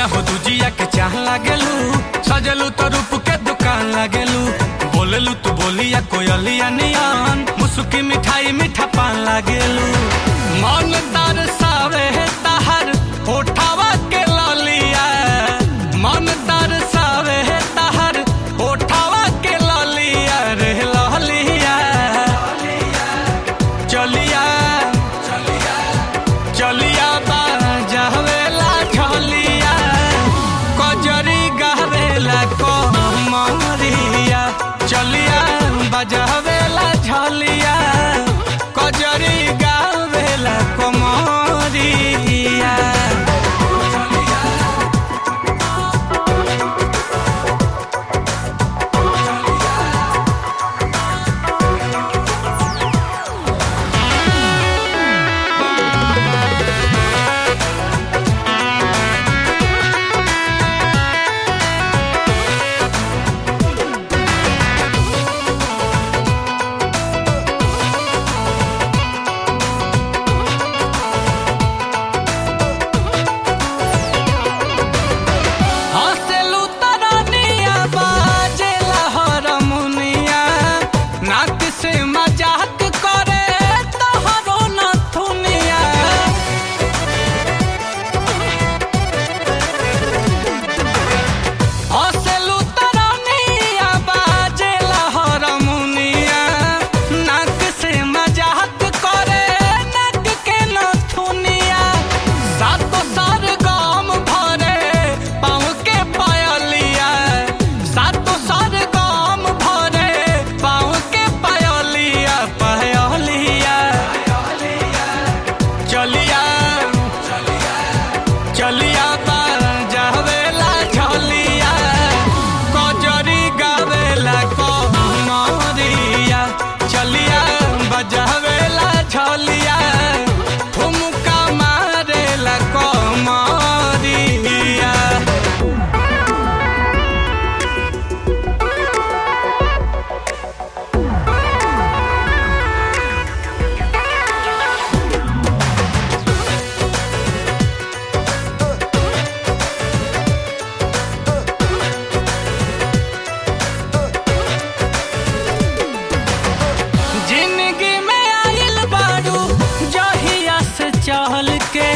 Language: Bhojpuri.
हो दुजिया के चाह लागेलू सजलू तो रूप के दुकान लागेलू बोलेलू तू बोलिया कोयलिया नियन मुसुकी मिठाई मीठा पान लागेलू मन तरसावे तहर होठावा के ललिया मन तरसावे तहर होठावा के ललिया रे ललिया चलिया चलिया बाजावेला झलिया कजरी गावेला कमरिया चलिया बजावेला झलिया कजरी गावेला कमरिया हँसेलू तरनिया बाजेला हरमुनिया नाक से मजाक करे तोहरो नथुनिया हँसेलू तरनिया बाजेला हरमुनिया नाक से मजाक करे नाक के नथुनिया सातो सार गाम भरे पाँव के पायलिया सातो सार गाम भरे पाँव के पायलिया पायलिया चलिया चलिया बाजावेला झलिया कजरी गावेला कमरिया चलिया बजावेला झलिया ठुमका मारेला कमरिया जिंदगी में आइल बारू जहिया से चहल के